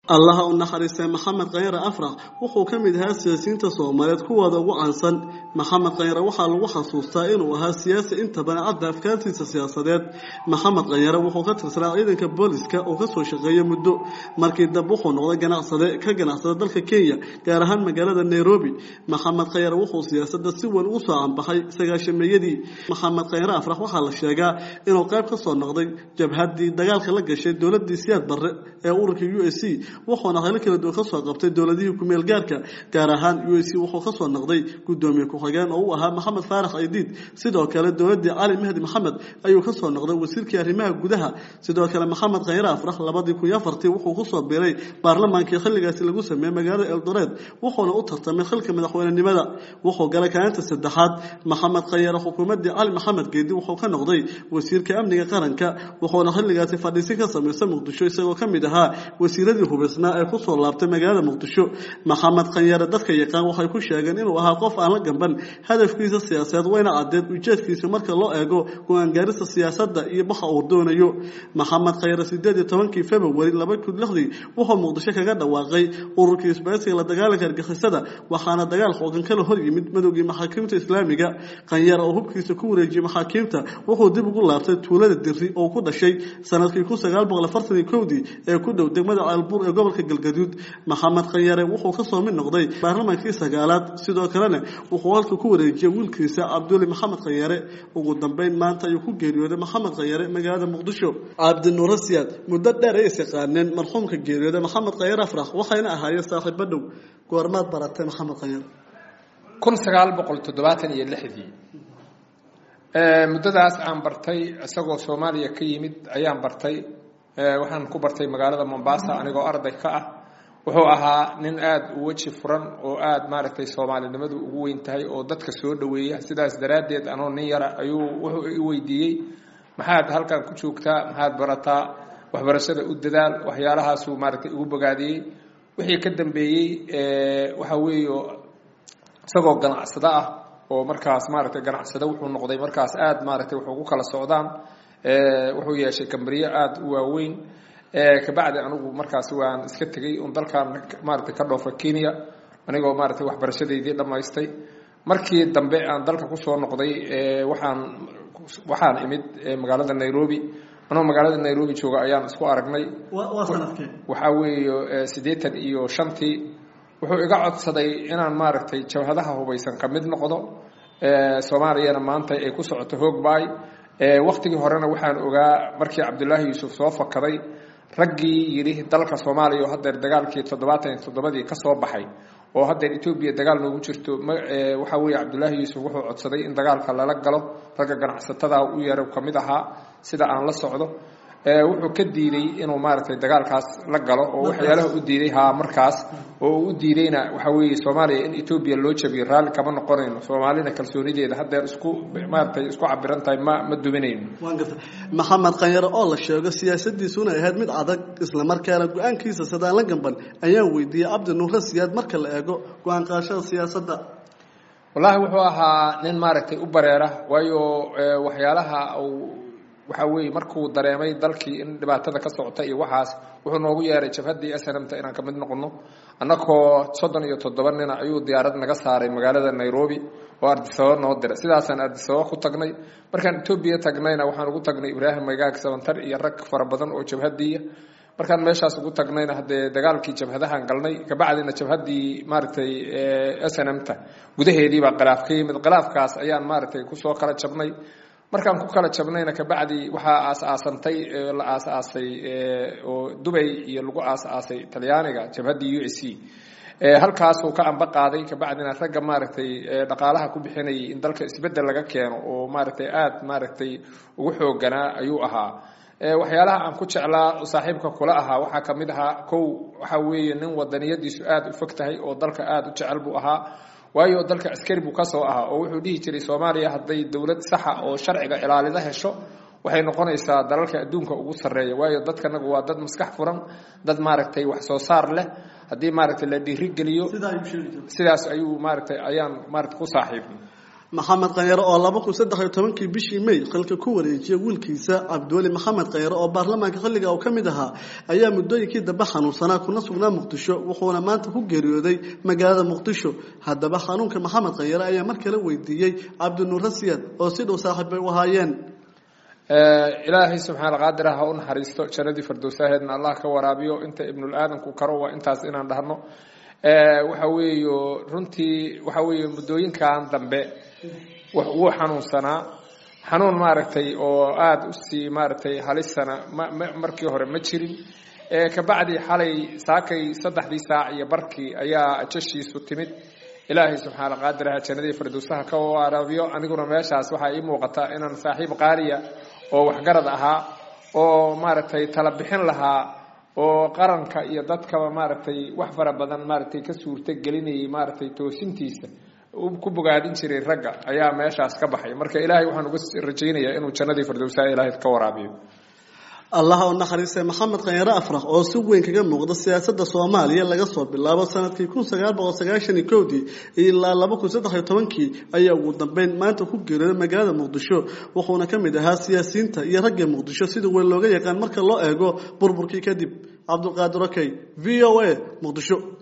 allaha u naxariistay maxamed khayre afrax wuxuu ka mid ahaa siyaasiyiinta soomaaliyeed kuwooda ugu caansan maxamed khayre waxaa lagu xasuustaa inuu ahaa siyaasi inta badan cadda afkaartiisa siyaasadeed maxamed khayre wuxuu ka tirsanaa ciidanka booliska oo kasoo shaqeeya muddo markii dab wuxuu noqday ganacsade ka ganacsada dalka kenya gaar ahaan magaalada nairobi maxamed khayre wuxuu siyaasada si weyn ugu soo canbaxay sagaashameeyadii maxamed khayre afrax waxaa la sheegaa inuu qayb kasoo noqday jabhadii dagaalka la gashay dowladii siyaad barre ee ururka u s c wuxuuna helo kala duwan kasoo qabtay dowladihii kumeel gaarka gaar ahaan u s c wuxuu kasoo noqday gudoomiye ku-xigeen oo u ahaa maxamed faarax aydiid sidoo kale dowladii cali mahdi maxamed ayuu kasoo noqday wasiirkii arrimaha gudaha sidoo kale maxamed khayre afrax labadii kun iyo afartii wuxuu kusoo biiray baarlamaankii xilligaasi lagu sameeyey magaalada eldoreed wuxuuna u tartamay xilka madaxweynenimada wuxuu galay kaalinta saddexaad maxamed khayre xukuumadii cali maxamed geedi wuxuu ka noqday wasiirka amniga qaranka wuxuuna xilligaasi fadhiisin ka samaysa muqdisho isagoo ka mid ahaa wasiiradii hubaysnaa ee kusoo laabtay magaalada muqdisho maxamed khanyare dadka yaqaan waxay ku sheegeen inuu ahaa qof aan la gamban hadafkiisa siyaasadeed wayna caddeed ujeedkiisa marka loo eego go-aangaarista siyaasadda iyo baxa uu doonayo maxamed khayre sideed iyo tobankii februari laba kun lixdii wuxuu muqdisho kaga dhawaaqay ururkii isbaysiga la dagaalanka argixisada waxaana dagaal xoogan kala hor yimid madowgii maxaakiimta islaamiga khanyare oo hubkiisa ku wareejiyey maxaakiimta wuxuu dib ugu laabtay tuulada diri oo ku dhashay sanadkii kun sagaal boqol afartan iyo kowdii ee ku dhow degmada caalbuur ee gobolka galgaduud maxamed khanyare wuxuu kasoo mid noqday baarlamaankii sagaalaad sidoo kalena wuxuu halka ku wareejiyey wiilkiisa cabduli maxamed khanyare ugu dambeyn maanta ayuu ku geeriyooday maxamed khanyare magaalada muqdisho cabdinuura siyaad muddo dheer ay is yaqaaneen marxuumka geeriyooday maxamed khanyare afrax waxayna ahaayeen saaxiibo dhow goormaad baratay maxamed khanyare kun sagaal boqol toddobaatan iyo lixdii muddadaas aan bartay isagoo soomaaliya ka yimid ayaan bartay waxaan ku bartay magaalada mombasa anigoo arday ka ah wuxuu ahaa nin aada u weji furan oo aada maaragtay soomaalinimadu ugu weyn tahay oo dadka soo dhoweeya sidaas daraaddeed anoo nin yara ayuu wuxuu i weydiiyey maxaad halkan ku joogtaa maxaad barataa waxbarashada u dadaal waxyaalahaasuu maaragtay igu bogaadiyey wixii ka dambeeyey waxa weeye isagoo ganacsado ah oo markaas maaragtay ganacsado wuxuu noqday markaas aada maaragtay wuxuu ku kala socdaan wuxuu yeeshay kambariyo aada u waaweyn kabacdi anigu markaas waan iska tegey un dalkan maaragtay ka dhoofa kenya anigoo maaragtay waxbarashadeydii dhammaystay markii dambe aan dalka kusoo noqday waxaan waxaan imid magaalada nairobi anoo magaalada nairobi jooga ayaan isku aragnay waxaa weeye siddeetan iyo shantii wuxuu iga codsaday inaan maaragtay jabhadaha hubaysan ka mid noqdo soomaaliyana maanta ay ku socoto hoogbaay waktigii horena waxaan ogaa markii cabdullaahi yuusuf soo fakaday raggii yidhi dalka soomaaliya oo haddeer dagaalkii toddobaatan iyo toddobadii ka soo baxay oo haddeer etoobiya dagaal noogu jirto waxaa weeye cabdullaahi yuusuf wuxuu codsaday in dagaalka lala galo ragga ganacsatada u yaro ka mid ahaa sida aan la socdo wuxuu ka diiday inuu maaragtay dagaalkaas la galo oo waxyaalaha u diiday haa markaas oo uu u diidayna waxa weeye soomaaliya in etoobiya loo jabiyo raalli kama noqonayno soomaalina kalsoonideeda haddeer isku maaragtay isku cabiran tahay ma ma duminayno waan garta maxamed khanyare oo la sheego siyaasadiisuna ahayd mid adag islamarkaana go-aankiisa sadaan la gamban ayaan weydiiyey cabdi nuure siyaad marka la eego go-aan qaashada siyaasadda wallaahi wuxuu ahaa nin maaragtay u bareera waayo waxyaalaha uu waxa weeye markuu dareemay dalkii in dhibaatada ka socota iyo waxaas wuxuu noogu yeeray jabhaddii snmta inaan ka mid noqono annagoo soddon iyo toddoba nina ayuu diyaarad naga saaray magaalada nairobi oo ardisababa noo diray sidaasaan ardisababa ku tagnay markaan etoobiya tagnayna waxaan ugu tagnay ibraahim maygaag sabantar iyo rag fara badan oo jabhadiiya markaan meeshaas ugu tagnayna haddee dagaalkii jabhadahan galnay kabacdina jabhaddii maaragtay snmta gudaheediibaa khilaaf ka yimid khilaafkaas ayaan maaragtay kusoo kala jabnay markaan ku kala jabnayna kabacdi waxaa aas-aasantay la aas-aasay oo dubay iyo lagu aas-aasay talyaaniga jabhaddii u s c halkaasuu ka amba qaaday kabacdina ragga maaragtay dhaqaalaha ku bixinayay in dalka isbeddel laga keeno oo maaragtay aada maaragtay ugu xooganaa ayuu ahaa waxyaalaha aan ku jeclaa saaxiibka kula ahaa waxaa ka mid ahaa kow waxaa weeye nin wadaniyadiisu aada u fog tahay oo dalka aada u jecel buu ahaa waayo dalka askari buu kasoo ahaa oo wuxuu dhihi jiray soomaaliya hadday dowlad saxa oo sharciga ilaalida hesho waxay noqonaysaa dalalka adduunka ugu sarreeya waayo dadkanagu waa dad maskax furan dad maaragtay wax soo saar leh haddii maaragtay la dhiirigeliyo sidaas ayuu maaragtay ayaan maaragtay ku saaxiibnay maxamed khanyare oo laba kun saddex iyo tobankii bishii may xilka ku wareejiyay wiilkiisa cabdiweli maxamed khanyare oo baarlamaanka xilliga uu ka mid ahaa ayaa muddooyinkii dambe xanuunsanaa kuna sugnaa muqdisho wuxuuna maanta ku geeriyooday magaalada muqdisho haddaba xanuunka maxamed khanyare ayaa mar kale weydiiyey cabdinuure siyad oo si dhow saaxiib bay u ahaayeen ilaahay subxaana qaadir ha u naxariisto jannadii fardowsaaheedna allah ka waraabiyo inta ibnul aadanku karo waa intaas inaan dhahno waxa weeyo runtii waxa weeye muddooyinkan dambe wuu xanuunsanaa xanuun maaragtay oo aada usii maaragtay halisana markii hore ma jirin kabacdi xalay saakay saddexdii saac iyo barkii ayaa jashiisu timid ilaahay subxaana qaadiraha jannadii fardowsaha ka waraabiyo aniguna meeshaas waxaa ii muuqata inaan saaxiib qaaliya oo waxgarad ahaa oo maaragtay tala bixin lahaa oo qaranka iyo dadkaba maaragtay wax fara badan maaragtay ka suurto gelinayay maaragtay toosintiisa ku bogaadin jiray ragga ayaa meeshaas ka baxay marka ilaahay waxaan uga rajaynayaa inuu jannadii fardowsaha ilaahay ka waraabiyo allaha u naxariistay maxamed khanyare afrax oo si weyn kaga muuqda siyaasadda soomaaliya laga soo bilaabo sanadkii kun sagaal boqol sagaashan iyo kowdii ilaa laba kun saddex iyo tobankii ayaa ugu dambeyn maanta ku geeriyooday magaalada muqdisho wuxuuna ka mid ahaa siyaasiyiinta iyo ragga muqdisho sida weyn looga yaqaan marka loo eego burburkii kadib cabdulqaadir okey v o a muqdisho